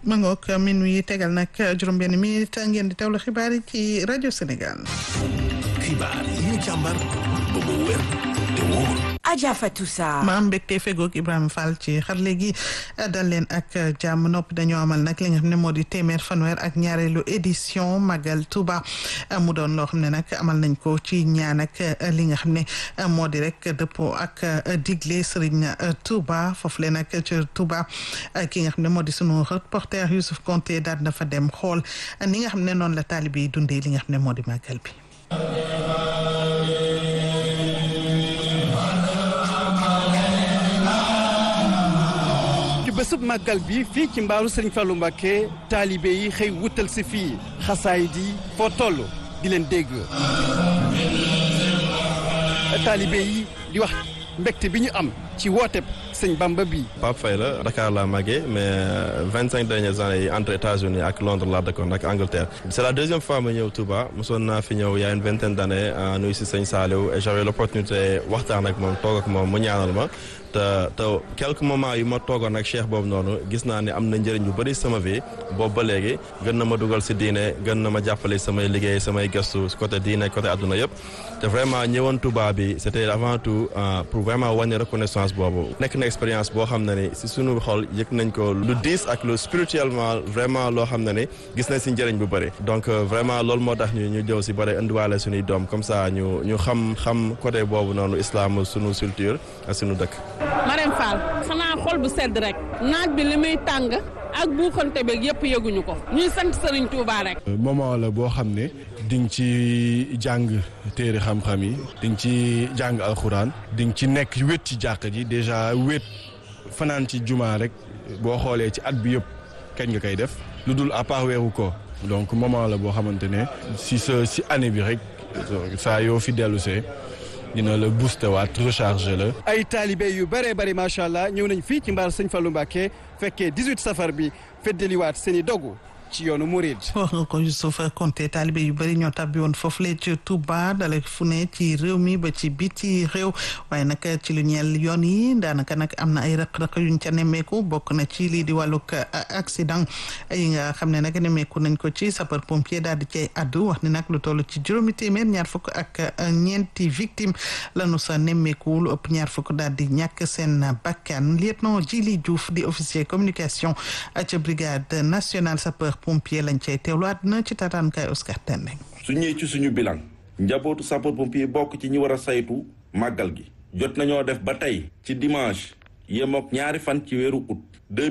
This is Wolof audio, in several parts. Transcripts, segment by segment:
ma ngoog minuit tegal nag juróom-benn minute ngeen di teewlu xibaar yi ci rajo Sénégal. xibaar yi ñu càmbar ba mu wér te wóor. Adja Fatou Sarr. maam mbégte fegoog Ibrahima Fall ci xarale gi dal leen ak jàmm nopp dañoo amal nag li nga xam ne moo di téeméer fanweer ak ñaareelu édition Magal Touba mu doon loo xam ne nag amal nañ ko ci ñaan ak li nga xam ne moo di rek dëppoo ak digle Serigne Touba foofu le nag ci Touba ki nga xam ne moo di sunu reporter Youssouf Konté daal na fa dem xool ni nga xam ne noonu la taalibe yi dundee li nga xam ne moo di màggal bi. bésub màggal bi fii ci mbaaru Sëriñ Fallou Mbacké taalibe yi xëy wutal si fii xasaay di foo toll di leen dégg taalibe yi di wax mbégte bi ñu am ci wooteb sëñ Bamba bi Pape Faye la Dakar laa màggee mais vingt cinq dernières années yi entre États-Unis ak Londres laa dëkkoon ak Angleterre c'est la deuxième fois ma ñëw Touba mosoon naa fi ñëw y a une vingtaine d'années nuyu si sëñ Saliou et j'avais l'opportunité waxtaan ak moom toog ak moom mu ñaanal ma te te quelques moments yu ma toogoon ak cheikh boobu noonu gis naa ne am na njëriñ bu bëri sama vie boobu ba léegi gën na ma dugal si diine gën na ma jàppale samay liggéey samay gëstu côté diine côté adduna yëpp te vraiment ñëwoon Touba bi c'était avant tout pour vraiment wane reconnaissance boobu nekk na expérience boo xam ne ni si sunu xol yëg nañ ko lu diis ak lu spirituellement vraiment loo xam ne ni gis nañ si njëriñ bu bëri donc vraiment loolu moo tax ñu ñu jëw si bëri indiwaale suñuy doom comme ça ñu ñu xam xam côté boobu noonu islam sunu culture ak sunu dëkk Marème Fall xanaa xol bu sedd rek naaj bi li muy tàng ak buuxante beeg yëpp yëguñu ko ñuy sant Serigne Touba rek. moment la boo xam ne di nga ci jàng téere xam-xam yi di nga ci jàng alxuraan di nga ci nekk wét ci jàkka ji déjà wét fanaan ci juma rek boo xoolee ci at bi yëpp kañ nga koy def lu dul à part weeru ko donc moment la boo xamante ne si sa si année bi rek saa yoo fi dellusee dina la booster waat recharger la. ay taalibe yu bëree bëri macha allah ñëw nañ fii ci mbaar sëñ Fallou Mbacké fekkee 18 safar bi feddaliwaat seen i dogu ci yoonu Mouride. wax nga ko Youssouf Konté taalibe yu bëri ñoo tabbi woon foofu le ci Touba dale fu ne ci réew mi ba ci biti réew waaye nag ci lu ñeel yoon yi daanaka nag am na ay rëq-rëq yuñ ca nemmeeku bokk na ci lii di wàllug accident yi nga xam ne nag nemmeeku nañ ko ci sapeur pompier daal di cay addu wax ni nag lu toll ci juróomi téeméer ñaar fukk ak ñeenti victime lanu sa nemmeeku lu ëpp ñaar fukk daal di ñàkk seen bakkan lieutenant Djili Diouf di officier communication ca brigade nationale sapeur pompier lañ cay teewlu àdduna ci tataankaay Oscar Tendeng su ñëwee ci suñu bilan njabootu sapeur pompier bokk ci ñi war a saytu màggal gi jot nañoo def ba tey ci dimanche yemook ñaari fan ci weeru août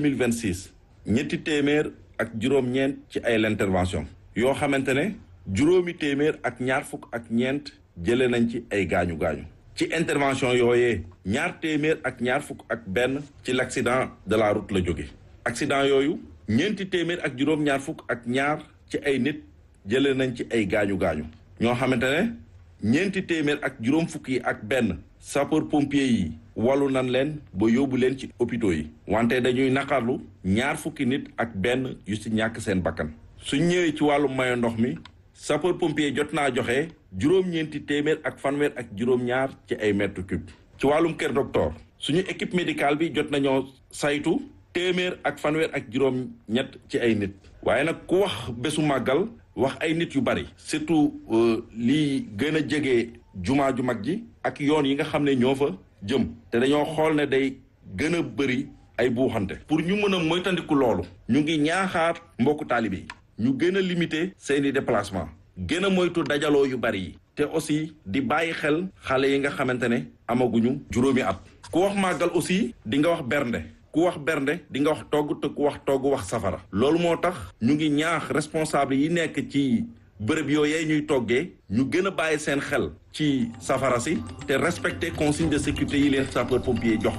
2026 ñetti téeméer ak juróom-ñeent ci ay l'intervention yoo xamante ne juróomi téeméer ak ñaar fukk ak ñeent jële nañ ci ay gaañu gaañu ci intervention yooyee ñaar téeméer ak ñaar fukk ak benn ci l'accident de la route la jóge accident yooyu ñeenti téeméer ak juróom-ñaar fukk ak ñaar ci ay nit jëlee nañ ci ay gaañu gaañu ñoo xamante ne ñeenti téeméer ak juróom fukk yi ak benn sapeur pompier yi walu nan leen ba yóbbu leen ci hôpitaux yi wante dañuy naqarlu ñaar fukki nit ak benn yu ci ñàkk seen bakkan suñ ñëwee ci wàllu mayo ndox mi sapeur pompier jot naa joxe juróom-ñeenti téeméer ak fanweer ak juróom-ñaar ci ay mètres cubes ci wàllum kër docteur suñu équipe médicale bi jot nañoo saytu téeméer ak fanweer ak juróom ñett ci ay nit waaye nag ku wax bésu màggal wax ay nit yu bari surtout lii gën a jege jumaa ju mag ji ak yoon yi nga xam ne ñoo fa jëm te dañoo xool ne day gën a bëri ay buuxante pour ñu mën a moytandiku loolu ñu ngi ñaaxaar mbokku taalibe yi ñu gën a limiter seeni déplacement gën a moytu dajaloo yu bari yi te aussi di bàyyi xel xale yi nga xamante ne amaguñu juróomi at ku wax màggal aussi di nga wax bernde ku wax bernde di nga wax togg te ku wax togg wax safara loolu moo tax ñu ngi ñaax responsable yi nekk ci bërëb yooyee ñuy toggee ñu gën a bàyyi seen xel ci safara si te respecter consigne de sécurité yi leen sapeur pompier jox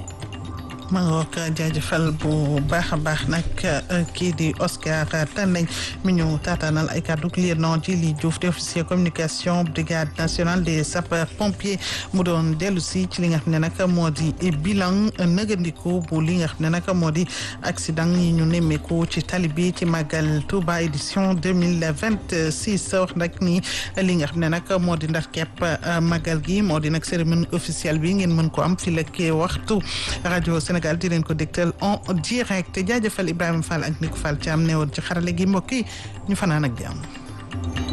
ma ngoog jaajëfal bu baax a baax nag kii di Oscar Tandeng mi ñu taataanal ay kàddu lieutenant Djili Diouf di officier communication brigade nationale des sapeurs pompiers mu doon dellu si ci li nga xam ne nag moo di bilan nëgandiku bu li nga xam ne nag moo di accident yi ñu nemmeeku ci tali bi ci màggal Touba édition deux mille vingt six wax nag ni li nga xam ne nag moo di ndar kepp màggal gi moo di nag cérémonie officielle bi ngeen mën ko am fi la kee waxtu rajo Sénégal Sénégal di leen ko dégtal en direct jaajëfal Ibrahima Fall ak Nico Fall ci am newoon ci xarale gi mbokk yi ñu fanaan ak jàmm